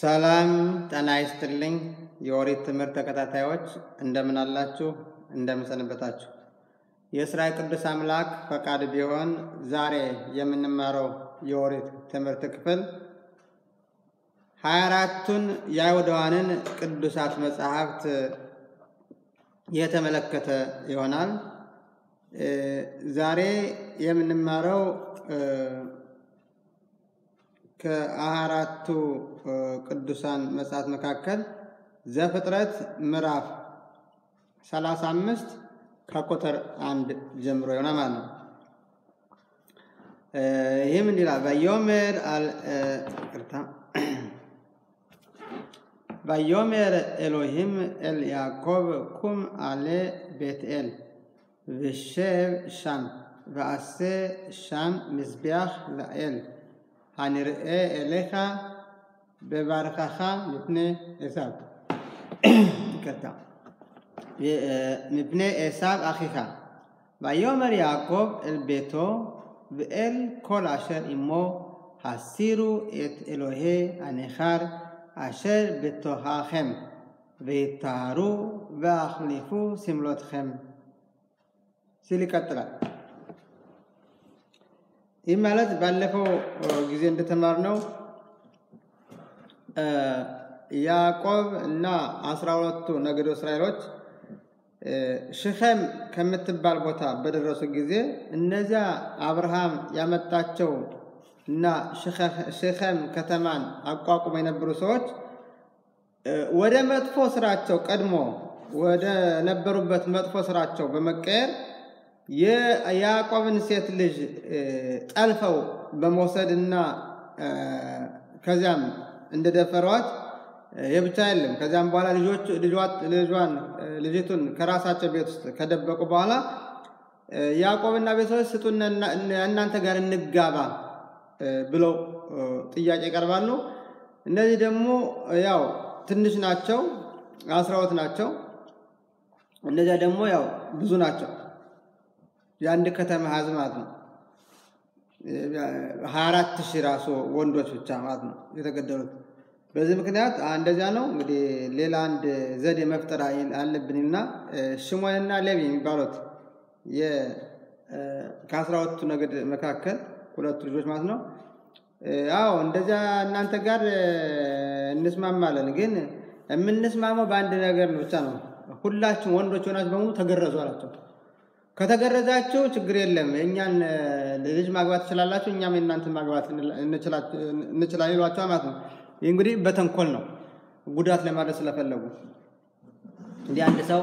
ሰላም ጤና ይስጥልኝ። የኦሪት ትምህርት ተከታታዮች እንደምን አላችሁ? እንደምን ሰነበታችሁ? የእስራኤል ቅዱስ አምላክ ፈቃድ ቢሆን ዛሬ የምንማረው የኦሪት ትምህርት ክፍል ሀያ አራቱን የአይሁዳውያንን ቅዱሳት መጽሐፍት የተመለከተ ይሆናል። ዛሬ የምንማረው ከአራቱ ቅዱሳን መጽሐፍት መካከል ዘፍጥረት ምዕራፍ 35 ከቁጥር አንድ ጀምሮ ይሆናል ማለት ነው። ይህም እንዲህ ይላል በዮሜር ቅርታ ויאמר אלוהים אל יעקב קום עלה בית אל ושב שם ועשה שם מזבח לאל הנראה אליך בברכך מפני עשיו. קטע. מפני עשיו אחיך. ויאמר יעקב אל ביתו ואל כל אשר עמו הסירו את אלוהי הנכר אשר בתוככם ויטהרו והחליפו סמלותכם. ሲል ይቀጥላል። ይህ ማለት ባለፈው ጊዜ እንደተማርነው ያዕቆብ እና አስራ ሁለቱ ነገዶ እስራኤሎች ሽኸም ከምትባል ቦታ በደረሱ ጊዜ እነዚያ አብርሃም ያመጣቸው እና ሽኸም ከተማን አቋቁሞ የነበሩ ሰዎች ወደ መጥፎ ስራቸው ቀድሞ ወደ ነበሩበት መጥፎ ስራቸው በመቀየር የያዕቆብን ሴት ልጅ ጠልፈው በመውሰድ እና ከዚያም እንደደፈሯት ይህ ብቻ የለም። ከዚያም በኋላ ልጇን ልጅቱን ከራሳቸው ቤት ውስጥ ከደበቁ በኋላ ያዕቆብና ቤተሰቦች ስጡን እናንተ ጋር እንጋባ ብለው ጥያቄ ይቀርባሉ። እነዚህ ደግሞ ያው ትንሽ ናቸው፣ አስራዎት ናቸው። እነዚያ ደግሞ ያው ብዙ ናቸው። የአንድ ከተማ ህዝብ ማለት ነው። ሀያ አራት ሺህ ራሱ ወንዶች ብቻ ማለት ነው የተገደሉት። በዚህ ምክንያት እንደዚያ ነው እንግዲህ ሌላ አንድ ዘዴ መፍጠር አለብንና ሽሞንና ሌዊ የሚባሉት ከአስራ ሁለቱ ነገድ መካከል ሁለቱ ልጆች ማለት ነው። አዎ እንደዚያ እናንተ ጋር እንስማማለን፣ ግን የምንስማማው በአንድ ነገር ብቻ ነው። ሁላችሁም ወንዶች ሆናችሁ በሙሉ ተገረዙ አላቸው። ከተገረዛችሁ ችግር የለም፣ የእኛን ልጅ ማግባት ትችላላችሁ፣ እኛም የእናንተን ማግባት እንችላለን ይሏቸው ማለት ነው። ይህ እንግዲህ በተንኮል ነው፣ ጉዳት ለማድረስ ስለፈለጉ። እንዲህ አንድ ሰው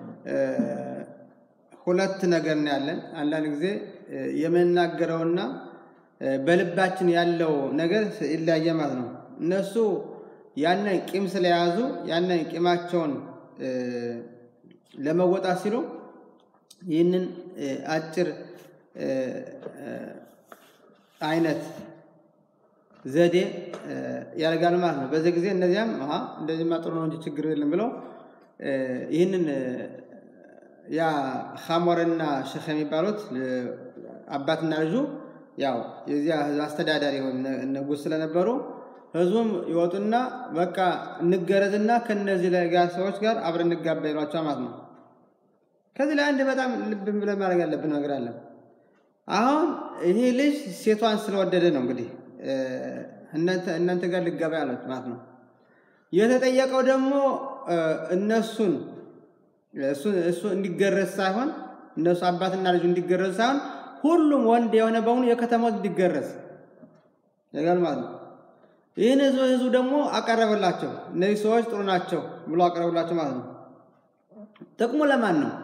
ሁለት ነገር ነው ያለን። አንዳንድ ጊዜ የምንናገረውና በልባችን ያለው ነገር ይለያየ ማለት ነው። እነሱ ያንን ቂም ስለያዙ ያንን ቂማቸውን ለመወጣት ሲሉ ይህንን አጭር አይነት ዘዴ ያደርጋሉ ማለት ነው። በዚህ ጊዜ እነዚያም እንደዚህማ ጥሩ ነው እንጂ ችግር የለም ብለው ይህንን ያ ሐሞርና ሸኽ የሚባሉት አባትና ልጁ ያው የዚያ ህዝብ አስተዳዳሪ ወይም ንጉሥ ስለነበሩ ህዝቡም ይወጡና በቃ እንገረዝና ከነዚህ ጋር ሰዎች ጋር አብረን እንጋባ ይሏቸው ማለት ነው። ከዚህ ላይ አንድ በጣም ልብ ብለን ማድረግ ያለብን ነገር አለ። አሁን ይሄ ልጅ ሴቷን ስለወደደ ነው እንግዲህ እናንተ ጋር ልጋባ ያሉት ማለት ነው። የተጠየቀው ደግሞ እነሱን እሱ እንዲገረዝ ሳይሆን እነሱ አባትና ልጁ እንዲገረዝ ሳይሆን ሁሉም ወንድ የሆነ በሙሉ የከተማው እንዲገረዝ ያጋል ማለት ነው። ይህን ህዝቡ ህዝቡ ደግሞ አቀረበላቸው። እነዚህ ሰዎች ጥሩ ናቸው ብሎ አቀረበላቸው ማለት ነው። ጥቅሙ ለማን ነው?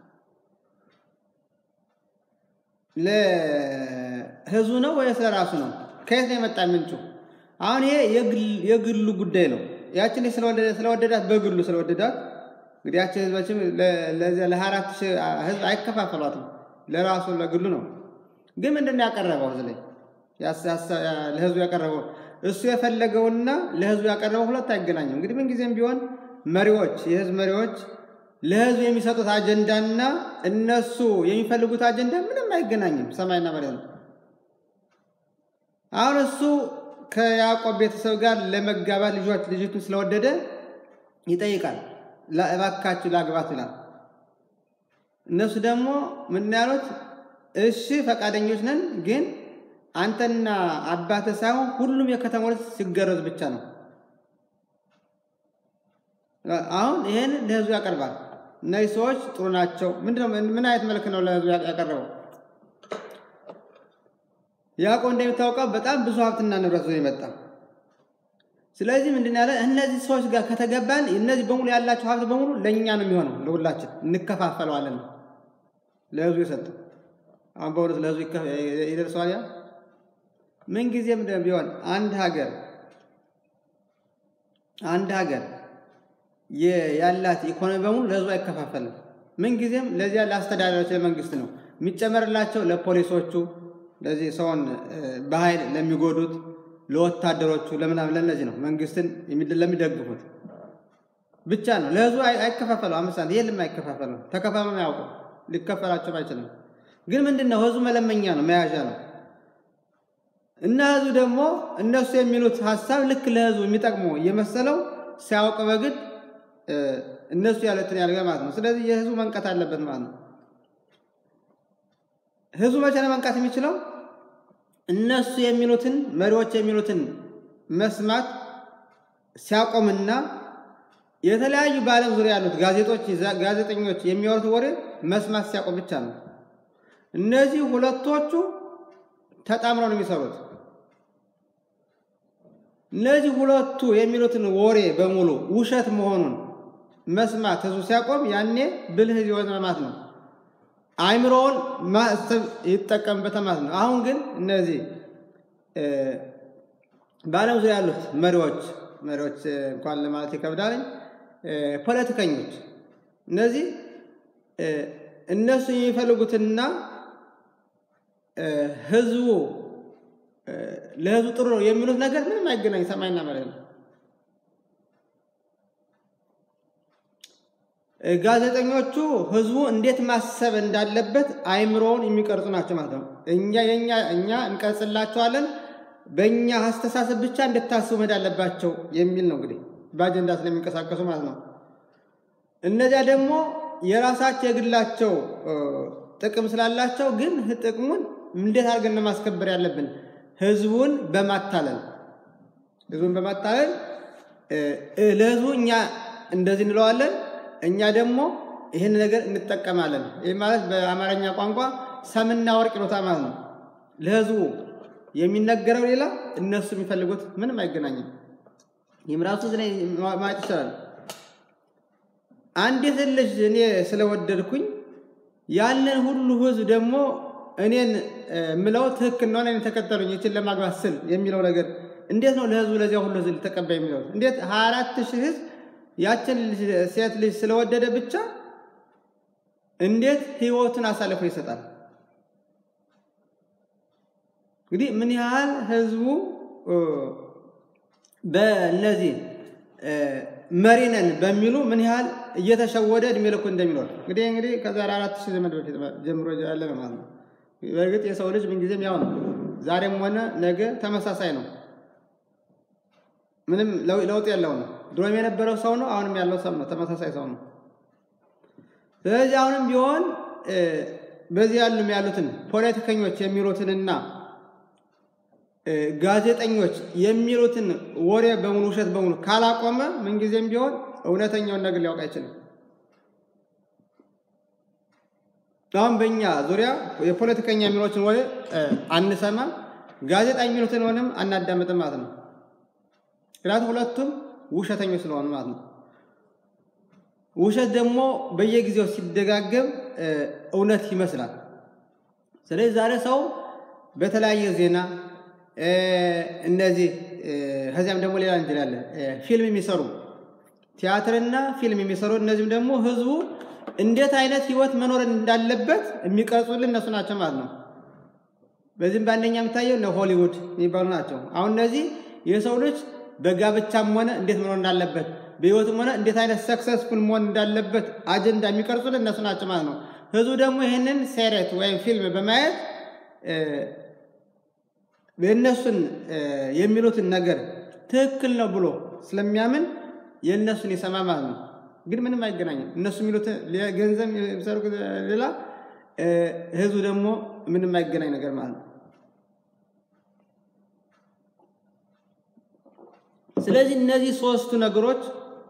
ለህዝቡ ነው ወይስ ለራሱ ነው? ከየት ነው የመጣ ምንጩ? አሁን ይሄ የግሉ ጉዳይ ነው። ያችን ስለወደዳት በግሉ ስለወደዳት እንግዲህ ያችን ህዝባችን ለዚያ ለሀያ አራት ሺህ ህዝብ አይከፋፈሏትም። ለራሱ ለግሉ ነው። ግን ምንድን ነው ያቀረበው? እዚህ ላይ ለህዝቡ ያቀረበው እሱ የፈለገውና ለህዝቡ ያቀረበው ሁለት አይገናኝም። እንግዲህ ምንጊዜም ቢሆን መሪዎች፣ የህዝብ መሪዎች ለህዝቡ የሚሰጡት አጀንዳና እነሱ የሚፈልጉት አጀንዳ ምንም አይገናኝም። ሰማይና መሬት ነው። አሁን እሱ ከያዕቆብ ቤተሰብ ጋር ለመጋባት ልጆች ልጅቱን ስለወደደ ይጠይቃል። እባካችሁ ላግባት ይላል። እነሱ ደግሞ ምንድን ያሉት እሺ ፈቃደኞች ነን፣ ግን አንተና አባትህ ሳይሆን ሁሉም የከተማ ልጅ ሲገረዝ ብቻ ነው። አሁን ይሄን ለህዝቡ ያቀርባል። እነዚህ ሰዎች ጥሩ ናቸው። ምንድነው? ምን አይነት መልክ ነው ለህዝቡ ያቀረበው? ያዕቆብ እንደሚታወቀው በጣም ብዙ ሀብትና ንብረት ይዞ የመጣ ስለዚህ ምንድን ያለ እነዚህ ሰዎች ጋር ከተገባን እነዚህ በሙሉ ያላቸው ሀብት በሙሉ ለእኛ ነው የሚሆነው፣ ለሁላችን እንከፋፈለዋለን። ለህዝቡ የሰጠው አሁን በእውነት ለህዝቡ ይደርሰዋል። ያ ምንጊዜም ቢሆን አንድ ሀገር አንድ ሀገር ያላት ኢኮኖሚ በሙሉ ለህዝቡ አይከፋፈልም። ምንጊዜም ለዚያ ለአስተዳዳሪዎች ለመንግስት ነው የሚጨመርላቸው፣ ለፖሊሶቹ፣ ለዚህ ሰውን በኃይል ለሚጎዱት፣ ለወታደሮቹ፣ ለምናምን ለእነዚህ ነው መንግስትን ለሚደግፉት ብቻ ነው። ለህዝቡ አይከፋፈለው። አምስት ሳንቲም የለም፣ አይከፋፈለው። ተከፋፍሎ አያውቁም፣ ሊከፈላቸው አይችልም። ግን ምንድን ነው ህዝቡ መለመኛ ነው፣ መያዣ ነው። እና ህዝቡ ደግሞ እነሱ የሚሉት ሀሳብ ልክ ለህዝቡ የሚጠቅሙ እየመሰለው ሲያውቅ በግድ እነሱ ያሉትን ያደርጋል ማለት ነው። ስለዚህ የህዝቡ መንቃት አለበት ማለት ነው። ህዝቡ መቼ ነው መንቃት የሚችለው? እነሱ የሚሉትን መሪዎች የሚሉትን መስማት ሲያቆምና የተለያዩ በዓለም ዙሪያ ያሉት ጋዜጦች ጋዜጠኞች የሚያወሩት ወሬ መስማት ሲያቆም ብቻ ነው። እነዚህ ሁለቶቹ ተጣምረው ነው የሚሰሩት። እነዚህ ሁለቱ የሚሉትን ወሬ በሙሉ ውሸት መሆኑን መስማት ህዝቡ ሲያቆም ያኔ ብልህ የሆነ ማለት ነው። አእምሮውን ማሰብ ይጠቀምበታል ማለት ነው። አሁን ግን እነዚህ በዓለም ዙሪያ ያሉት መሪዎች መሪዎች እንኳን ለማለት ይከብዳልኝ ፖለቲከኞች እነዚህ እነሱ የሚፈልጉትና ህዝቡ ለህዝቡ ጥሩ ነው የሚሉት ነገር ምንም አይገናኝ፣ ሰማይና መሬት ነው። ጋዜጠኞቹ ህዝቡ እንዴት ማሰብ እንዳለበት አይምሮውን የሚቀርጹ ናቸው ማለት ነው። እኛ የኛ እኛ እንቀርጽላቸዋለን በእኛ አስተሳሰብ ብቻ እንድታስቡ መሄድ አለባቸው የሚል ነው እንግዲህ በአጀንዳ ስለሚንቀሳቀሱ ማለት ነው። እነዚያ ደግሞ የራሳቸው የግላቸው ጥቅም ስላላቸው ግን ጥቅሙን እንዴት አድርገን ነው ማስከበር ያለብን? ህዝቡን በማታለል ህዝቡን በማታለል ለህዝቡ እኛ እንደዚህ እንለዋለን፣ እኛ ደግሞ ይህን ነገር እንጠቀማለን። ይህ ማለት በአማርኛ ቋንቋ ሰምና ወርቅ ይሉታል ማለት ነው። ለህዝቡ የሚነገረው ሌላ፣ እነሱ የሚፈልጉት ምንም አይገናኝም። ይህም ራሱ ማየት ይቻላል። አንዲት ልጅ እኔ ስለወደድኩኝ ያንን ሁሉ ህዝብ ደግሞ እኔን ምለው ትክክል ነው እኔን ተከተሉኝ ይችን ለማግባት ስል የሚለው ነገር እንዴት ነው ለህዝቡ ለዚያ ሁሉ ህዝብ ተቀባይ የሚለው እንዴት ሀያ አራት ሺህ ህዝብ ያችን ሴት ልጅ ስለወደደ ብቻ እንዴት ህይወቱን አሳልፎ ይሰጣል? እንግዲህ ምን ያህል ህዝቡ በእነዚህ መሪ ነን በሚሉ ምን ያህል እየተሸወደ እድሜ ልኩ እንደሚኖር እንግዲህ እንግዲህ ከዛሬ አራት ሺህ ዘመን በፊት ጀምሮ ያለ ነው ማለት ነው። በእርግጥ የሰው ልጅ ምንጊዜም ያው ነው። ዛሬም ሆነ ነገ ተመሳሳይ ነው። ምንም ለውጥ የለው ነው። ድሮም የነበረው ሰው ነው፣ አሁንም ያለው ሰው ነው። ተመሳሳይ ሰው ነው። ስለዚህ አሁንም ቢሆን በዚህ ያሉም ያሉትን ፖለቲከኞች የሚሉትንና ጋዜጠኞች የሚሉትን ወሬ በሙሉ ውሸት በሙሉ ካላቆመ ምንጊዜም ቢሆን እውነተኛውን ነገር ሊያውቅ አይችልም። አሁን በእኛ ዙሪያ የፖለቲከኛ የሚሉትን ወሬ አንሰማም፣ ጋዜጣ የሚሉትን ሆንም አናዳምጥም ማለት ነው። ምክንያቱም ሁለቱም ውሸተኞች ስለሆኑ ማለት ነው። ውሸት ደግሞ በየጊዜው ሲደጋገም እውነት ይመስላል። ስለዚህ ዛሬ ሰው በተለያየ ዜና እነዚህ ከዚያም ደግሞ ሌላ እንችላለ ፊልም የሚሰሩ ቲያትርና ፊልም የሚሰሩ እነዚህም ደግሞ ህዝቡ እንዴት አይነት ህይወት መኖር እንዳለበት የሚቀርጹልን እነሱ ናቸው ማለት ነው። በዚህም በአንደኛ የምታየው እነ ሆሊውድ የሚባሉ ናቸው። አሁን እነዚህ የሰው ልጅ በጋብቻም ሆነ እንዴት መኖር እንዳለበት በህይወትም ሆነ እንዴት አይነት ሰክሰስፉል መሆን እንዳለበት አጀንዳ የሚቀርጹልን እነሱ ናቸው ማለት ነው። ህዝቡ ደግሞ ይህንን ሴሬት ወይም ፊልም በማየት የእነሱን የሚሉትን ነገር ትክክል ነው ብሎ ስለሚያምን የእነሱን ይሰማ ማለት ነው። ግን ምንም አይገናኝም። እነሱ የሚሉት ገንዘብ የሚሰሩት ሌላ፣ ህዝቡ ደግሞ ምንም አይገናኝ ነገር ማለት ነው። ስለዚህ እነዚህ ሶስቱ ነገሮች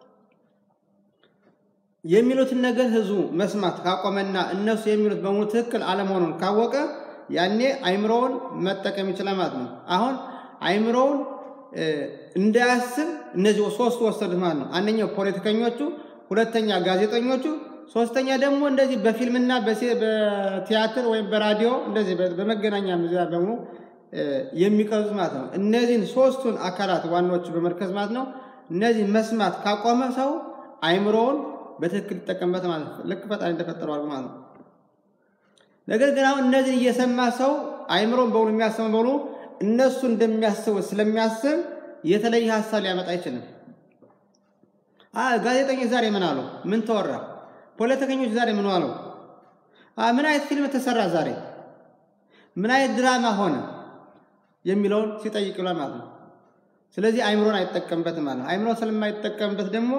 የሚሉትን ነገር ህዝቡ መስማት ካቆመና እነሱ የሚሉት በሙሉ ትክክል አለመሆኑን ካወቀ ያኔ አይምሮውን መጠቀም ይችላል ማለት ነው። አሁን አይምሮውን እንዳያስብ እነዚህ ሶስቱ ወሰዱት ማለት ነው። አንደኛው ፖለቲከኞቹ፣ ሁለተኛ ጋዜጠኞቹ፣ ሶስተኛ ደግሞ እንደዚህ በፊልምና በቲያትር ወይም በራዲዮ እንደዚህ በመገናኛ ብዙሃን በሙሉ የሚቀርጹት ማለት ነው። እነዚህን ሶስቱን አካላት ዋናዎቹ በመርከዝ ማለት ነው። እነዚህ መስማት ካቆመ ሰው አይምሮውን በትክክል ይጠቀምበት ማለት ነው። ልክ ፈጣሪ እንደፈጠረው አድርጎ ማለት ነው። ነገር ግን አሁን እነዚህ እየሰማ ሰው አይምሮን በሙሉ የሚያስበው በሙሉ እነሱ እንደሚያስቡት ስለሚያስብ የተለየ ሀሳብ ሊያመጣ አይችልም። ጋዜጠኞች ዛሬ ምን አሉ? ምን ተወራ? ፖለቲከኞች ዛሬ ምን አሉ? ምን አይነት ፊልም ተሰራ ዛሬ? ምን አይነት ድራማ ሆነ? የሚለውን ሲጠይቅ ይሏል ማለት ነው። ስለዚህ አይምሮን አይጠቀምበትም ማለት ነው። አይምሮን ስለማይጠቀምበት ደግሞ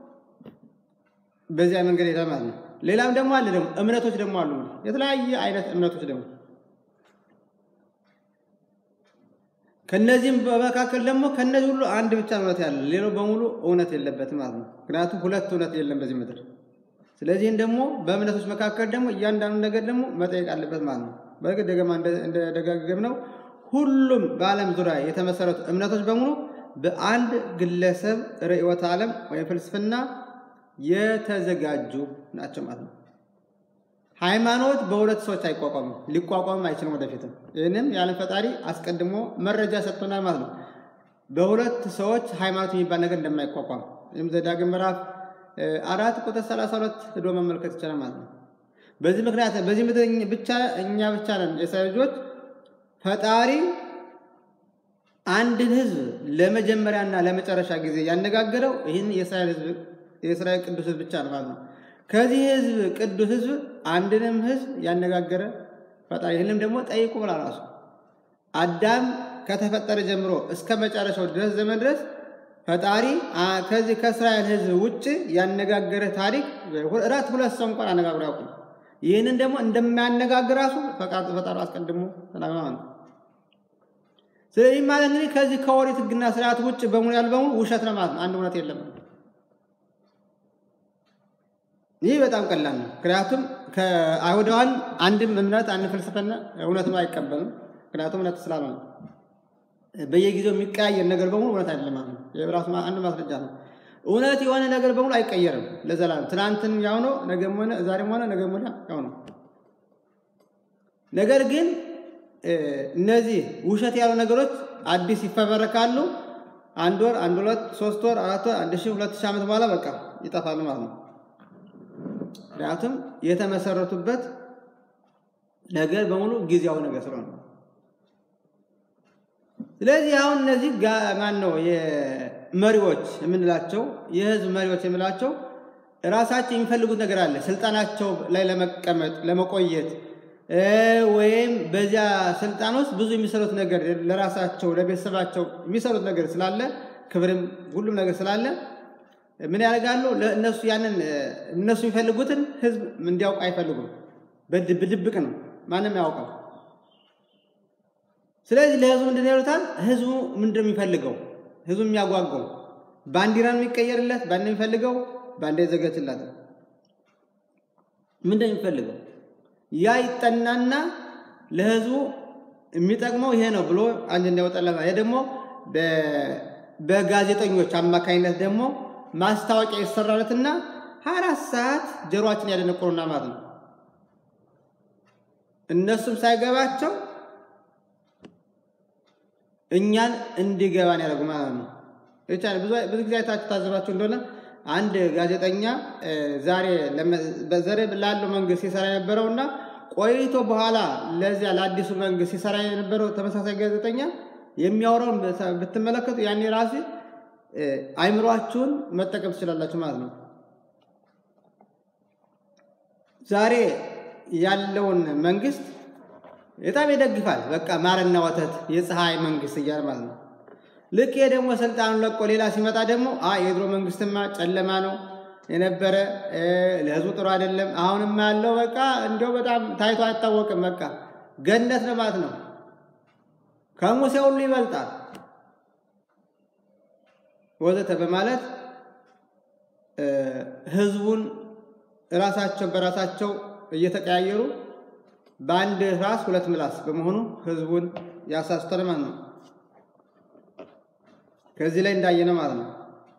በዚያ መንገድ ሄዳ ማለት ነው። ሌላም ደግሞ አለ ደግሞ እምነቶች ደግሞ አሉ። የተለያየ አይነት እምነቶች ደግሞ ከነዚህም በመካከል ደግሞ ከነዚህ ሁሉ አንድ ብቻ እውነት ያለ ሌላው በሙሉ እውነት የለበትም ማለት ነው። ምክንያቱም ሁለት እውነት የለም በዚህ ምድር። ስለዚህም ደግሞ በእምነቶች መካከል ደግሞ እያንዳንዱ ነገር ደግሞ መጠየቅ አለበት ማለት ነው። በእርግጥ ደገማ እንደደጋገም ነው ሁሉም በዓለም ዙሪያ የተመሰረቱ እምነቶች በሙሉ በአንድ ግለሰብ ርዕዮተ ዓለም ወይም ፍልስፍና የተዘጋጁ ናቸው ማለት ነው። ሃይማኖት በሁለት ሰዎች አይቋቋምም፣ ሊቋቋምም አይችልም ወደፊትም። ይህንም የዓለም ፈጣሪ አስቀድሞ መረጃ ሰጥቶናል ማለት ነው። በሁለት ሰዎች ሃይማኖት የሚባል ነገር እንደማይቋቋም ይህም ዘዳግም ምዕራፍ አራት ቁጥር ሰላሳ ሁለት ሄዶ መመልከት ይቻላል ማለት ነው። በዚህ ምክንያት በዚህ ምድር ብቻ እኛ ብቻ ነን የሰው ልጆች ፈጣሪ አንድን ህዝብ ለመጀመሪያና ለመጨረሻ ጊዜ ያነጋገረው ይህን የእስራኤል ህዝብ የእስራኤል ቅዱስ ህዝብ ብቻ ነው ማለት ነው። ከዚህ ህዝብ ቅዱስ ህዝብ አንድንም ህዝብ ያነጋገረ ፈጣሪ ይህንም ደግሞ ጠይቁ ብላ ራሱ አዳም ከተፈጠረ ጀምሮ እስከ መጨረሻው ድረስ ዘመን ድረስ ፈጣሪ ከዚህ ከእስራኤል ህዝብ ውጭ ያነጋገረ ታሪክ እራት ሁለት ሰው እንኳን አነጋግሮ ያውቁ። ይህንን ደግሞ እንደማያነጋግር ራሱ ፈጣሪ አስቀድሞ ተናግሯል ነው። ስለዚህ ማለት እንግዲህ ከዚህ ከኦሪት ህግና ስርዓት ውጭ በሙሉ ያሉ በሙሉ ውሸት ነው ማለት ነው። አንድ እውነት የለም። ይህ በጣም ቀላል ነው። ምክንያቱም ከአይሁዳውያን አንድም እምነት አንድ ፍልስፍና እውነት ነው አይቀበልም። ምክንያቱም እውነት ስላልሆነ በየጊዜው የሚቀያየር ነገር በሙሉ እውነት አይደለም ማለት ነው። የራሱ አንድ ማስረጃ ነው። እውነት የሆነ ነገር በሙሉ አይቀየርም ለዘላለም። ትናንትን ያው ነው፣ ነገም ሆነ ዛሬም ሆነ ነገም ሆነ ያው ነው። ነገር ግን እነዚህ ውሸት ያሉ ነገሮች አዲስ ይፈበረካሉ። አንድ ወር፣ አንድ ሁለት፣ ሶስት ወር፣ አራት ወር፣ አንድ ሺህ ሁለት ሺህ ዓመት በኋላ በቃ ይጠፋሉ ማለት ነው። ምክንያቱም የተመሰረቱበት ነገር በሙሉ ጊዜያዊ ነገር ስለሆነ ስለዚህ አሁን እነዚህ ማን ነው መሪዎች የምንላቸው የህዝብ መሪዎች የምንላቸው ራሳቸው የሚፈልጉት ነገር አለ። ስልጣናቸው ላይ ለመቀመጥ ለመቆየት ወይም በዚያ ስልጣን ውስጥ ብዙ የሚሰሩት ነገር ለራሳቸው ለቤተሰባቸው የሚሰሩት ነገር ስላለ ክብርም ሁሉም ነገር ስላለ ምን ያደርጋሉ? ለእነሱ ያንን እነሱ የሚፈልጉትን ህዝብ እንዲያውቅ አይፈልጉም። በድብቅ ነው፣ ማንም ያውቃል። ስለዚህ ለህዝቡ ምንድን ይሉታል? ህዝቡ ምንድን ነው የሚፈልገው? ህዝቡ የሚያጓጓው ባንዲራን የሚቀየርለት ባንድ የሚፈልገው ባንዲራ ይዘጋጅላት። ምንድን ነው የሚፈልገው? ያ ይጠናና ለህዝቡ የሚጠቅመው ይሄ ነው ብሎ አንድ እንዲያወጣላት። ይሄ ደግሞ በጋዜጠኞች አማካኝነት ደግሞ ማስታወቂያ ይሰራለትና ሀያ አራት ሰዓት ጆሮአችን ያደነቁሩና ማለት ነው። እነሱም ሳይገባቸው እኛን እንዲገባን ያደርጉ ማለት ነው። ብዙ ጊዜ አይታችሁ ታዘባችሁ እንደሆነ አንድ ጋዜጠኛ ዛሬ በዘሬ ላለው መንግስት ሲሰራ የነበረውና ቆይቶ በኋላ ለዚያ ለአዲሱ መንግስት ሲሰራ የነበረው ተመሳሳይ ጋዜጠኛ የሚያወራውን ብትመለከቱ ያኔ ራሴ አይምሯችሁን መጠቀም ትችላላችሁ ማለት ነው። ዛሬ ያለውን መንግስት በጣም ይደግፋል። በቃ ማርና ወተት የፀሐይ መንግስት እያለ ማለት ነው። ልክ ይሄ ደግሞ ስልጣኑን ለቆ ሌላ ሲመጣ ደግሞ የድሮ መንግስትማ ጨለማ ነው የነበረ ለህዝቡ ጥሩ አይደለም። አሁንም ያለው በቃ እንዲያው በጣም ታይቶ አይታወቅም። በቃ ገነት ነው ማለት ነው። ከሙሴ ሁሉ ይበልጣል ወዘተ በማለት ህዝቡን ራሳቸው በራሳቸው እየተቀያየሩ በአንድ ራስ ሁለት ምላስ በመሆኑ ህዝቡን ያሳስቷል ማለት ነው። ከዚህ ላይ እንዳየነ ማለት ነው።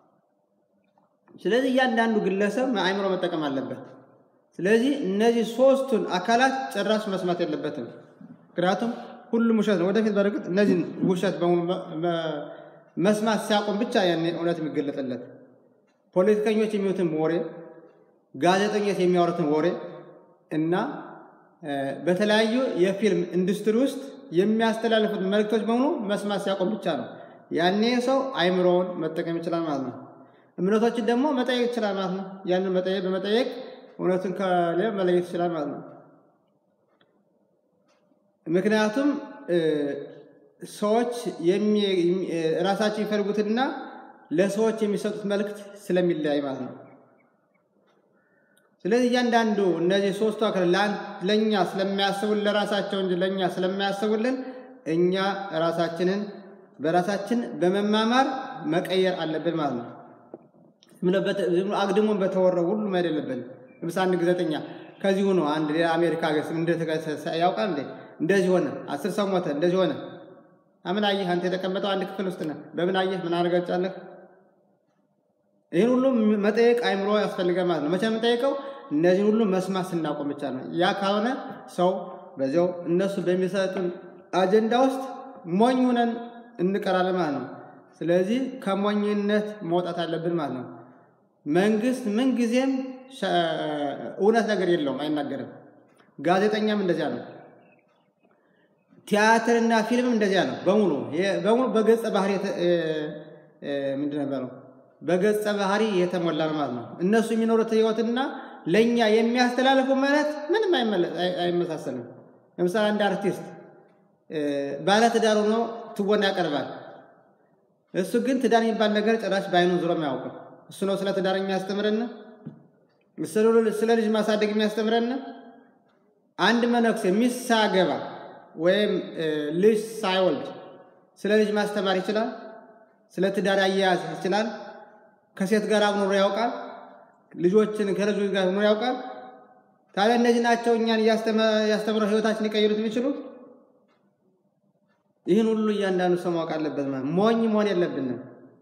ስለዚህ እያንዳንዱ ግለሰብ አእምሮ መጠቀም አለበት። ስለዚህ እነዚህ ሶስቱን አካላት ጭራሽ መስማት የለበትም። ምክንያቱም ሁሉም ውሸት ነው። ወደፊት በርግጥ እነዚህን ውሸት በሙሉ መስማት ሲያቆም ብቻ ያኔ እውነት የሚገለጥለት ፖለቲከኞች የሚሉትን ወሬ፣ ጋዜጠኞች የሚያወሩትን ወሬ እና በተለያዩ የፊልም ኢንዱስትሪ ውስጥ የሚያስተላልፉት መልእክቶች በሙሉ መስማት ሲያቆም ብቻ ነው ያኔ ሰው አይምሮውን መጠቀም ይችላል ማለት ነው። እምነቶችን ደግሞ መጠየቅ ይችላል ማለት ነው። ያንን መጠየቅ በመጠየቅ እውነቱን ከሌላ መለየት ይችላል ማለት ነው። ምክንያቱም ሰዎች ራሳቸው የሚፈልጉትና ለሰዎች የሚሰጡት መልእክት ስለሚለያይ ማለት ነው። ስለዚህ እያንዳንዱ እነዚህ ሶስቱ አካል ለእኛ ስለሚያስቡልን ለራሳቸው እንጂ ለእኛ ስለሚያስቡልን እኛ ራሳችንን በራሳችን በመማማር መቀየር አለብን ማለት ነው። አግድሞን በተወረው ሁሉም አይደለብን። ለምሳሌ አንድ ግዘጠኛ ከዚሁ ነው አንድ ሌላ አሜሪካ ሀገር ያውቃል እንዴ እንደዚህ ሆነ፣ አስር ሰው ሞተ፣ እንደዚህ ሆነ። ምን አየህ አንተ የተቀመጠው አንድ ክፍል ውስጥ ነህ። በምን አየህ? ምን አረጋጫለህ? ይህን ሁሉ መጠየቅ አይምሮ ያስፈልጋል ማለት ነው። መቼ የምንጠይቀው እነዚህን ሁሉ መስማት ስናቆም ብቻ ነው። ያ ካልሆነ ሰው በዚያው እነሱ በሚሰጡን አጀንዳ ውስጥ ሞኝ ሆነን እንቀራለን ማለት ነው። ስለዚህ ከሞኝነት መውጣት አለብን ማለት ነው። መንግስት ምንጊዜም እውነት ነገር የለውም፣ አይናገርም። ጋዜጠኛም እንደዚያ ነው። ቲያትርና ፊልምም እንደዚያ ነው። በሙሉ በሙሉ በገጸ ባህሪ ምንድን ነበረው በገጸ ባህሪ የተሞላ ነው ማለት ነው። እነሱ የሚኖሩት ህይወትና ለእኛ የሚያስተላልፉ ማለት ምንም አይመሳሰልም። ለምሳሌ አንድ አርቲስት ባለትዳር ሆኖ ትወና ያቀርባል። እሱ ግን ትዳር የሚባል ነገር ጭራሽ በአይኑ ዙሮም አያውቅም። እሱ ነው ስለ ትዳር የሚያስተምረን፣ ስለ ልጅ ማሳደግ የሚያስተምረን። አንድ መነኩሴ ሚስት ሳያገባ ወይም ልጅ ሳይወልድ ስለ ልጅ ማስተማር ይችላል? ስለ ትዳር አያያዝ ይችላል? ከሴት ጋር አብኖሮ ያውቃል? ልጆችን ከልጆች ጋር ኖሮ ያውቃል? ታዲያ እነዚህ ናቸው እኛን እያስተምረው ህይወታችን ሊቀይሩት የሚችሉት? ይህን ሁሉ እያንዳንዱ ሰው ማወቅ አለበት። ማለት ሞኝ መሆን የለብንም።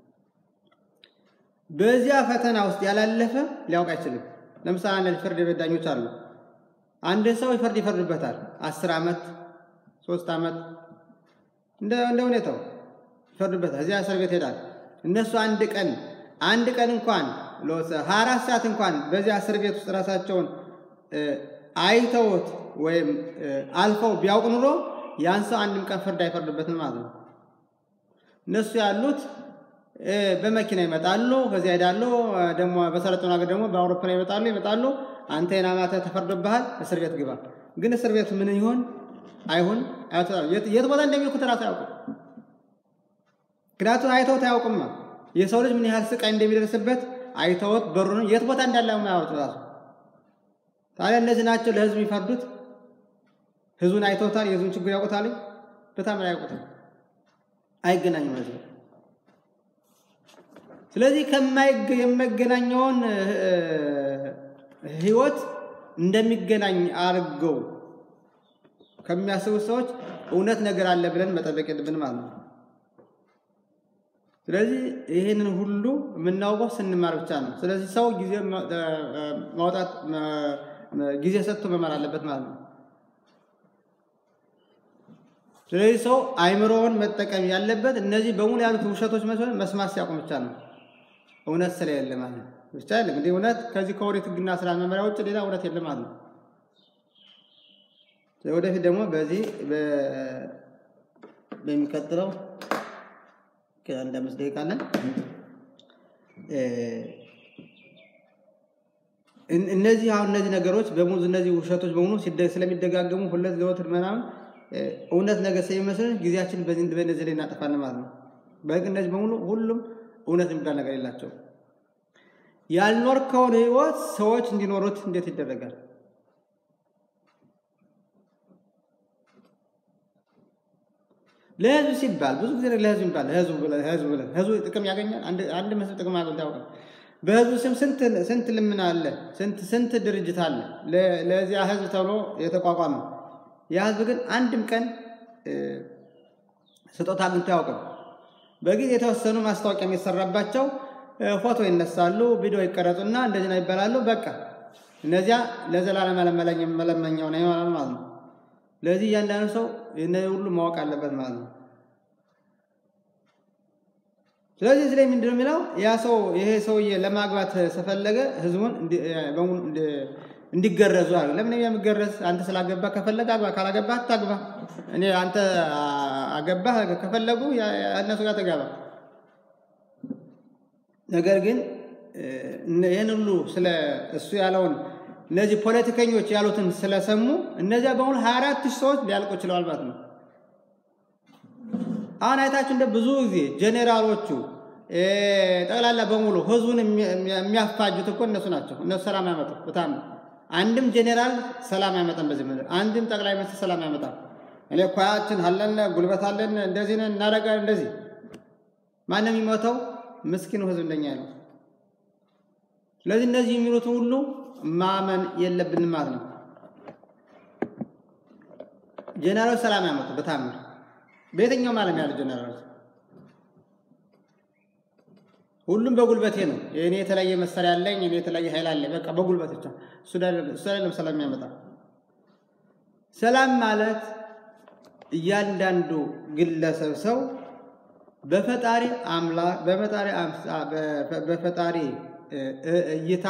በዚያ ፈተና ውስጥ ያላለፈ ሊያውቅ አይችልም። ለምሳሌ አንዳንድ ፍርድ ቤት ዳኞች አሉ። አንድ ሰው ይፈርድ ይፈርድበታል። አስር ዓመት ሶስት ዓመት እንደ ሁኔታው ይፈርዱበታል። እዚያ እስር ቤት ሄዳል። እነሱ አንድ ቀን አንድ ቀን እንኳን ሀያ አራት ሰዓት እንኳን በዚያ እስር ቤት ውስጥ ራሳቸውን አይተውት ወይም አልፈው ቢያውቅ ኑሮ ያን ሰው አንድም ቀን ፍርድ አይፈርድበትም ማለት ነው። እነሱ ያሉት በመኪና ይመጣሉ፣ ከዚያ ሄዳሉ። ደግሞ በሰለጠኑ ሀገር ደግሞ በአውሮፕላን ይመጣሉ ይመጣሉ። አንተ የናማተ ተፈርዶብሃል፣ እስር ቤት ግባ። ግን እስር ቤት ምን ይሆን አይሁን የት ቦታ እንደሚልኩት ራሱ አያውቁም። ምክንያቱም አይተውት አያውቁማ። የሰው ልጅ ምን ያህል ስቃይ እንደሚደርስበት አይተውት በሩንም የት ቦታ እንዳለ ማያወጡ ራሱ። ታዲያ እነዚህ ናቸው ለህዝብ የሚፈርዱት። ህዝቡን አይተውታል፣ የህዝቡን ችግር ያውቁታል። በጣም አያውቁትም፣ አይገናኙም ህዝቡ። ስለዚህ የማይገናኘውን ህይወት እንደሚገናኝ አድርገው ከሚያስቡ ሰዎች እውነት ነገር አለ ብለን መጠበቅ የለብን ማለት ነው። ስለዚህ ይህንን ሁሉ የምናውቀው ስንማር ብቻ ነው። ስለዚህ ሰው ጊዜ ማውጣት ጊዜ ሰጥቶ መማር አለበት ማለት ነው። ስለዚህ ሰው አይምሮውን መጠቀም ያለበት እነዚህ በሙሉ ያሉት ውሸቶች መስማት ሲያቆም ብቻ ነው። እውነት ስለሌለ ማለት ነው። ብቻ የለም እንግዲህ እውነት ከዚህ ከኦሪት ሕግና ስርዓት መመሪያ ውጭ ሌላ እውነት የለም ማለት ነው። ወደፊት ደግሞ በዚህ በሚቀጥለው አንድ አምስት ደቂቃ አለን። እነዚህ አሁን እነዚህ ነገሮች በሙሉ እነዚህ ውሸቶች በሙሉ ስለሚደጋገሙ ሁለት ዘወትር ምናምን እውነት ነገር ስለሚመስልን ጊዜያችን በእነዚህ ላይ እናጠፋለን ማለት ነው። በህግ እነዚህ በሙሉ ሁሉም እውነት የሚባል ነገር የላቸው። ያልኖርከውን ህይወት ሰዎች እንዲኖሩት እንዴት ይደረጋል? ለህዝብ ሲባል ብዙ ጊዜ ለህዝብ ይባል ህዝብ ህዝብ ብለን ህዝቡ ጥቅም ያገኛል። አንድ መስል ጥቅም አገኝ ታውቃል። በህዝቡ ስም ስንት ስንት ልምና አለ፣ ስንት ስንት ድርጅት አለ ለዚያ ህዝብ ተብሎ የተቋቋመ ያ ህዝብ ግን አንድም ቀን ስጦታ አግኝቶ አያውቅም። በጊዜ የተወሰኑ ማስታወቂያ የሚሰራባቸው ፎቶ ይነሳሉ፣ ቪዲዮ ይቀረጹና እንደዚህ ነው ይባላሉ። በቃ እነዚያ ለዘላለም መለመኛው ነው ይሆናል ማለት ነው። ለዚህ እያንዳንዱ ሰው እነዚህ ሁሉ ማወቅ አለበት ማለት ነው። ስለዚህ እዚህ ላይ ምንድን ነው የሚለው ያ ሰው ይሄ ሰውዬ ለማግባት ስፈለገ ህዝቡን እንዲገረዙ አለ። ለምን የሚገረዝ አንተ ስላገባ ከፈለገ አግባ፣ ካላገባ አታግባ። እኔ አንተ አገባህ ከፈለጉ እነሱ ጋር ተጋባ። ነገር ግን ይህን ሁሉ ስለ እሱ ያለውን እነዚህ ፖለቲከኞች ያሉትን ስለሰሙ እነዚያ በሙሉ ሀያ አራት ሺህ ሰዎች ሊያልቁ ችለዋል ማለት ነው። አሁን አይታችሁ እንደ ብዙ ጊዜ ጄኔራሎቹ ጠቅላላ በሙሉ ህዝቡን የሚያፋጁት እኮ እነሱ ናቸው። እነሱ ሰላም ያመጡ በጣም አንድም ጄኔራል ሰላም አይመጣም በዚህ ምድር። አንድም ጠቅላይ ሚኒስትር ሰላም አይመጣም። እኔ እኳያችን አለን ጉልበት አለን እንደዚህ ነን እናደርጋለን እንደዚህ ማንም የሚሞተው ምስኪኑ ህዝብ እንደኛ ነው። ስለዚህ እነዚህ የሚሉትን ሁሉ ማመን የለብንም ማለት ነው። ጄኔራሎች ሰላም ያመጡ በታምር በየትኛውም ዓለም ያሉ ጄኔራሎች ሁሉም በጉልበቴ ነው። እኔ የተለያየ መሳሪያ አለኝ፣ እኔ የተለያየ ኃይል አለኝ። በቃ በጉልበት ብቻ እሱ አይደለም ሰላም የሚያመጣ። ሰላም ማለት እያንዳንዱ ግለሰብ ሰው በፈጣሪ አምላክ በፈጣሪ በፈጣሪ እይታ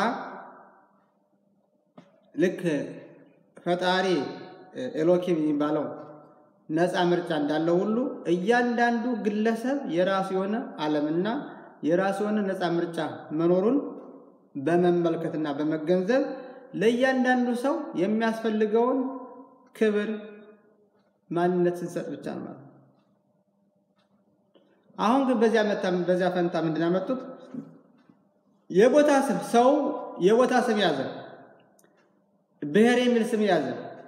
ልክ ፈጣሪ ኤሎኪም የሚባለው ነፃ ምርጫ እንዳለው ሁሉ እያንዳንዱ ግለሰብ የራሱ የሆነ ዓለምና የራሱ የሆነ ነፃ ምርጫ መኖሩን በመመልከትና በመገንዘብ ለእያንዳንዱ ሰው የሚያስፈልገውን ክብር ማንነት ስንሰጥ ብቻ ነው ማለት ነው። አሁን ግን በዚያ መታ በዚያ ፈንታ ምንድን ያመጡት የቦታ ስም ሰው የቦታ ስም ያዘ፣ ብሔር የሚል ስም ያዘ።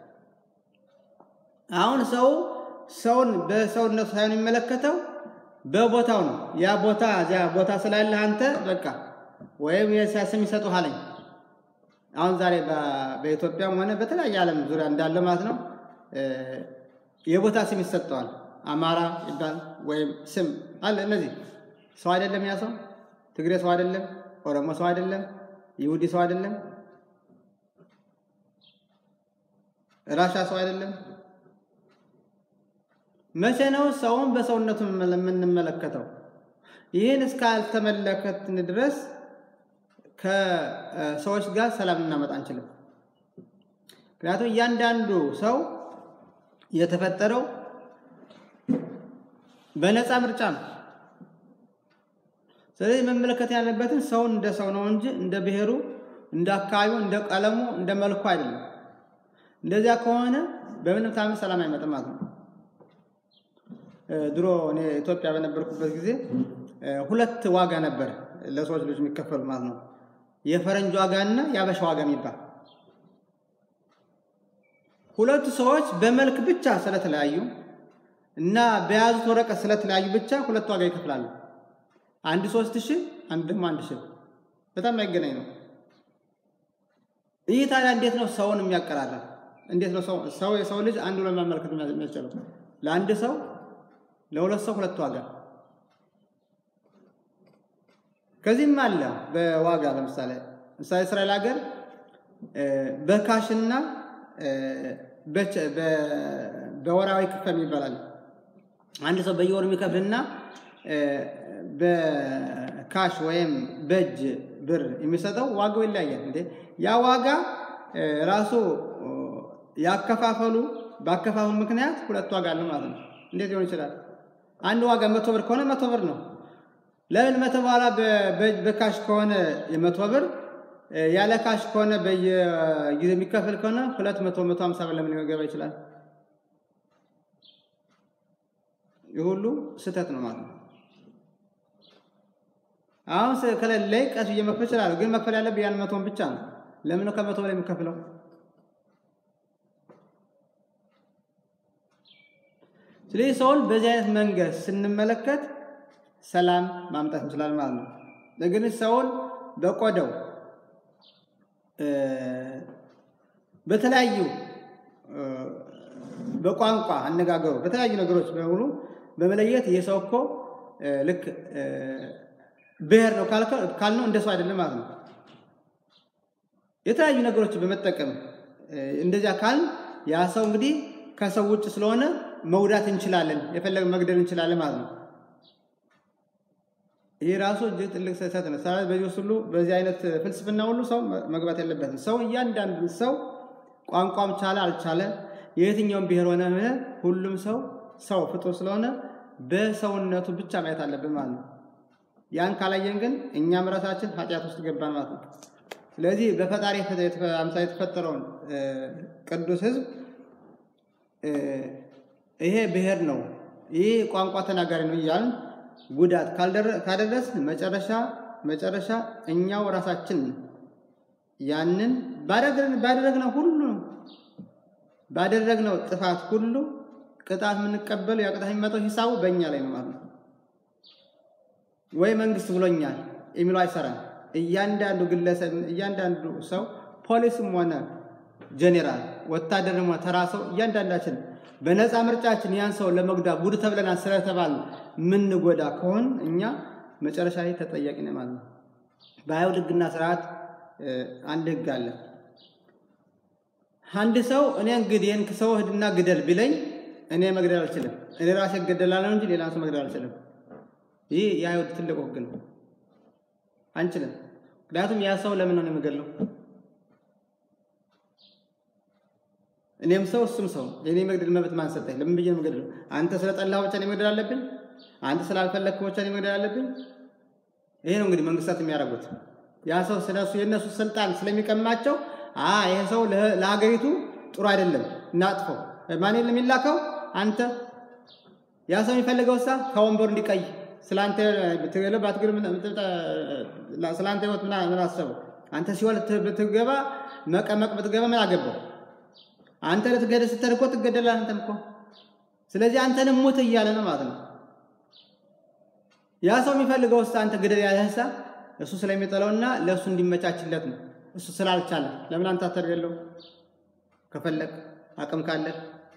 አሁን ሰው ሰውን በሰውነቱ ሳይሆን የሚመለከተው በቦታው ነው። ያ ቦታ እዚያ ቦታ ስላለህ አንተ በቃ ወይም የሲያ ስም ይሰጡሃለኝ። አሁን ዛሬ በኢትዮጵያም ሆነ በተለያየ ዓለም ዙሪያ እንዳለ ማለት ነው የቦታ ስም ይሰጠዋል። አማራ ይባል ወይም ስም አለ። እነዚህ ሰው አይደለም፣ ያ ሰው ትግሬ ሰው አይደለም፣ ኦሮሞ ሰው አይደለም፣ ይሁዲ ሰው አይደለም፣ ራሻ ሰው አይደለም። መቼ ነው ሰውን በሰውነቱ የምንመለከተው? ይህን እስካልተመለከትን ድረስ ከሰዎች ጋር ሰላም እናመጣ አንችልም። ምክንያቱም እያንዳንዱ ሰው የተፈጠረው በነፃ ምርጫ ነው። ስለዚህ መመለከት ያለበትን ሰውን እንደ ሰው ነው እንጂ እንደ ብሔሩ፣ እንደ አካባቢው፣ እንደ ቀለሙ፣ እንደ መልኩ አይደለም። እንደዚያ ከሆነ በምንም ታምር ሰላም አይመጣም ማለት ነው። ድሮ እኔ ኢትዮጵያ በነበርኩበት ጊዜ ሁለት ዋጋ ነበር ለሰዎች ልጅ የሚከፈሉ ማለት ነው። የፈረንጅ ዋጋ እና የአበሻ ዋጋ የሚባል ሁለቱ ሰዎች በመልክ ብቻ ስለተለያዩ እና በያዙት ወረቀት ስለተለያዩ ብቻ ሁለት ዋጋ ይከፍላሉ። አንድ ሶስት ሺህ አንድ ደግሞ አንድ ሺህ በጣም አይገናኝ ነው። ይህ ታዲያ እንዴት ነው ሰውን የሚያቀራረብ? እንዴት ነው ሰው ሰው የሰው ልጅ አንዱ ለማመልከት የሚያስችለው? ለአንድ ሰው ለሁለት ሰው ሁለት ዋጋ። ከዚህም አለ በዋጋ ለምሳሌ ምሳሌ እስራኤል ሀገር በካሽና በወራዊ ክፈል ይባላል። አንድ ሰው በየወሩ የሚከፍልና በካሽ ወይም በእጅ ብር የሚሰጠው ዋጋው ይለያያል። እንዴ ያ ዋጋ ራሱ ያከፋፈሉ በአከፋፈሉ ምክንያት ሁለት ዋጋ አለው ማለት ነው። እንዴት ሊሆን ይችላል? አንድ ዋጋ መቶ ብር ከሆነ መቶ ብር ነው። ለምን መቶ በኋላ በካሽ ከሆነ የመቶ ብር ያለ ካሽ ከሆነ በየጊዜ የሚከፈል ከሆነ ሁለት መቶ መቶ ሀምሳ ብር ለምን ሊገባ ይችላል? ይህ ሁሉ ስህተት ነው ማለት ነው። አሁን ከሌለኝ ቀስ ብዬ መክፈል እችላለሁ፣ ግን መክፈል ያለብኝ ያን መቶን ብቻ ነው። ለምን ነው ከመቶ በላይ የምከፍለው? ስለዚህ ሰውን በዚህ አይነት መንገድ ስንመለከት ሰላም ማምጣት እንችላለን ማለት ነው። ነገር ግን ሰውን በቆዳው በተለያዩ በቋንቋ አነጋገሩ በተለያዩ ነገሮች በሙሉ በመለየት ይህ ሰው እኮ ልክ ብሔር ነው ካልነው እንደ ሰው አይደለም ማለት ነው። የተለያዩ ነገሮች በመጠቀም እንደዚያ ካልን ያ ሰው እንግዲህ ከሰው ውጭ ስለሆነ መጉዳት እንችላለን፣ የፈለገ መግደል እንችላለን ማለት ነው። ይህ ራሱ እጅግ ትልቅ ስህተት ነው። ስለዚህ በዚህ ውስጥ ሁሉ በዚህ አይነት ፍልስፍና ሁሉ ሰው መግባት የለበትም። ሰው እያንዳንዱ ሰው ቋንቋም ቻለ አልቻለ የየትኛውም ብሔር ሆነ ሁሉም ሰው ሰው ፍጡር ስለሆነ በሰውነቱ ብቻ ማየት አለብን ማለት ነው። ያን ካላየን ግን እኛም ራሳችን ኃጢአት ውስጥ ገባን ማለት ነው። ስለዚህ በፈጣሪ አምሳል የተፈጠረውን ቅዱስ ሕዝብ ይሄ ብሔር ነው፣ ይህ ቋንቋ ተናጋሪ ነው እያልን ጉዳት ካደረስን መጨረሻ መጨረሻ እኛው ራሳችን ያንን ባደረግነው ሁሉ ባደረግነው ጥፋት ሁሉ ቅጣት የምንቀበለው ያ ቅጣት የሚመጣው ሂሳቡ በእኛ ላይ ነው ማለት ነው። ወይ መንግስት ብሎኛል የሚለው አይሰራም። እያንዳንዱ ግለሰብ እያንዳንዱ ሰው ፖሊስም ሆነ ጄኔራል፣ ወታደርም ሆነ ተራ ሰው እያንዳንዳችን በነፃ ምርጫችን ያን ሰው ለመጉዳት ጉድ ተብለናል ስለተባል የምንጎዳ ከሆን እኛ መጨረሻ ላይ ተጠያቂ ነን ማለት ነው። በአይሁድ ሕግና ስርዓት አንድ ሕግ አለ። አንድ ሰው እኔ እንግዲህ ይህን ሰው ሂድና ግደል ቢለኝ እኔ መግደል አልችልም። እኔ ራሴ እገደላለሁ እንጂ ሌላ ሰው መግደል አልችልም። ይህ የአይሁድ ትልቅ ሕግ ነው። አንችልም። ምክንያቱም ያ ሰው ለምን ነው የምገድለው? እኔም ሰው እሱም ሰው የኔ መግደል መብት ማን ሰጠኝ? ለምን ብዬ ነው የምገድለው? አንተ ስለጠላህ ብቻ ነው መግደል አለብኝ? አንተ ስላልፈለግክ ብቻ ነው መግደል አለብኝ? ይሄ ነው እንግዲህ መንግስታት የሚያደርጉት። ያ ሰው ስለሱ የእነሱ ስልጣን ስለሚቀማቸው አ ይሄ ሰው ለሀገሪቱ ጥሩ አይደለም እናጥፈው። ማን የለም የሚላከው አንተ። ያ ሰው የሚፈልገው ሳ ከወንበሩ እንዲቀይ ስላንተ ብትገለ ባትገለ ስላንተ ህይወት ምን አሰበው? አንተ ሲወል ብትገባ መቀመቅ ብትገባ ምን አገባው? አንተ ልትገደል ስትል እኮ ትገደላለህ አንተም እኮ። ስለዚህ አንተንም ሙት እያለ ነው ማለት ነው። ያ ሰው የሚፈልገው ሳ አንተ ግደል ያለህሳ እሱ ስለሚጠላውና ለእሱ እንዲመቻችለት ነው። እሱ ስላልቻለ ለምን አንተ አታደርገለው? ከፈለግ አቅም ካለ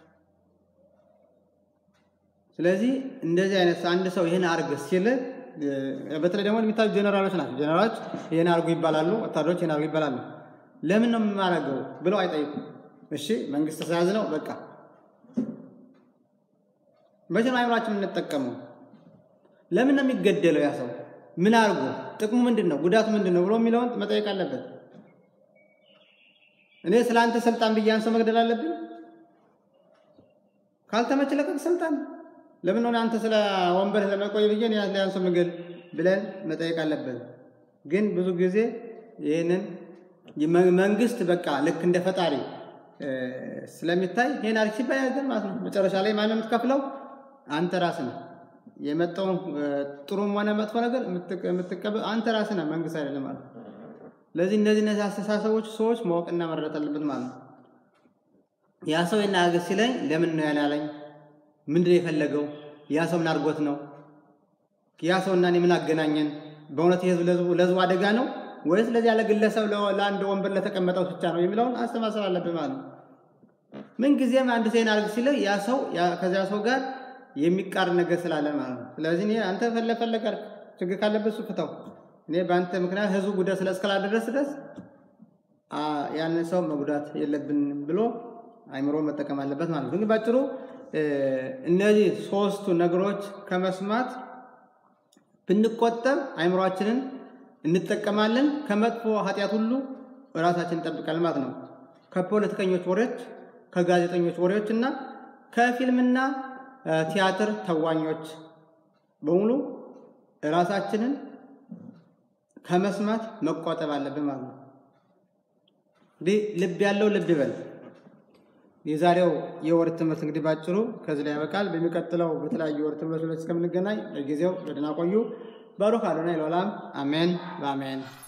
ስለዚህ እንደዚህ አይነት አንድ ሰው ይህን አርግ ሲል በተለይ ደግሞ የሚታዩ ጀነራሎች ናቸው። ጀነራሎች ይህን አርጉ ይባላሉ፣ ወታደሮች ይህን አርጉ ይባላሉ። ለምን ነው የማደርገው ብለው አይጠይቁም። እሺ መንግስት ስለያዝ ነው በቃ። መቼ ነው አይምሯችን የምንጠቀመው? ለምን ነው የሚገደለው ያ ሰው? ምን አርጎ ጥቅሙ ምንድን ነው? ጉዳቱ ምንድን ነው ብሎ የሚለውን መጠየቅ አለበት። እኔ ስለ አንተ ስልጣን ብዬ ያን ሰው መግደል አለብኝ? ካልተመች ለቀቅ ስልጣን ለምን ሆነ አንተ ስለ ወንበር ለመቆይ ብዬ ያን ሰው ምግል ብለን መጠየቅ አለበት። ግን ብዙ ጊዜ ይህንን መንግስት በቃ ልክ እንደ ፈጣሪ ስለሚታይ ይህን አርግ ሲባል ያገር ማለት ነው። መጨረሻ ላይ ማነው የምትከፍለው? አንተ ራስህ ነህ። የመጣውን ጥሩም ሆነ መጥፎ ነገር የምትቀበል አንተ ራስህ ነህ፣ መንግስት አይደለም ማለት ነው። ስለዚህ እነዚህ እነዚህ አስተሳሰቦች ሰዎች ማወቅና መረዳት አለበት ማለት ነው። ያ ሰው ይናገር ሲለኝ ለምን ነው ያላለኝ? ምንድን ነው የፈለገው? ያ ሰው ምን አድርጎት ነው? ያ ሰው እና እኔ ምን አገናኘን? በእውነት የህዝብ ለህዝቡ አደጋ ነው ወይስ ለዚህ ያለ ግለሰብ ለአንድ ወንበር ለተቀመጠው ብቻ ነው የሚለውን አስተማሰብ አለብን ማለት ነው። ምንጊዜም አንድ ሰው አድርግ ሲለ ያ ሰው ከዚያ ሰው ጋር የሚቃር ነገር ስላለ ማለት ነው። ስለዚህ እኔ አንተ ፈለፈለግ ችግር ካለበት እሱ ፍታው፣ እኔ በአንተ ምክንያት ህዝቡ ጉዳት ስለእስከላደረስ ድረስ ያንን ሰው መጉዳት የለብንም ብሎ አይምሮ መጠቀም አለበት ማለት ነው። እንግዲህ ባጭሩ እነዚህ ሶስቱ ነገሮች ከመስማት ብንቆጠብ አይምሯችንን እንጠቀማለን። ከመጥፎ ኃጢአት ሁሉ ራሳችን እንጠብቃለን ማለት ነው። ከፖለቲከኞች ወሬዎች፣ ከጋዜጠኞች ወሬዎች እና ከፊልምና ቲያትር ተዋኞች በሙሉ ራሳችንን ከመስማት መቆጠብ አለብን ማለት ነው። እንግዲህ ልብ ያለው ልብ ይበል። የዛሬው የወር ትምህርት እንግዲህ ባጭሩ ከዚህ ላይ ያበቃል። በሚቀጥለው በተለያዩ የወር ትምህርቶች እስከምንገናኝ ለጊዜው በደህና ቆዩ። ባሩክ አዶናይ ለዓለም አሜን በአሜን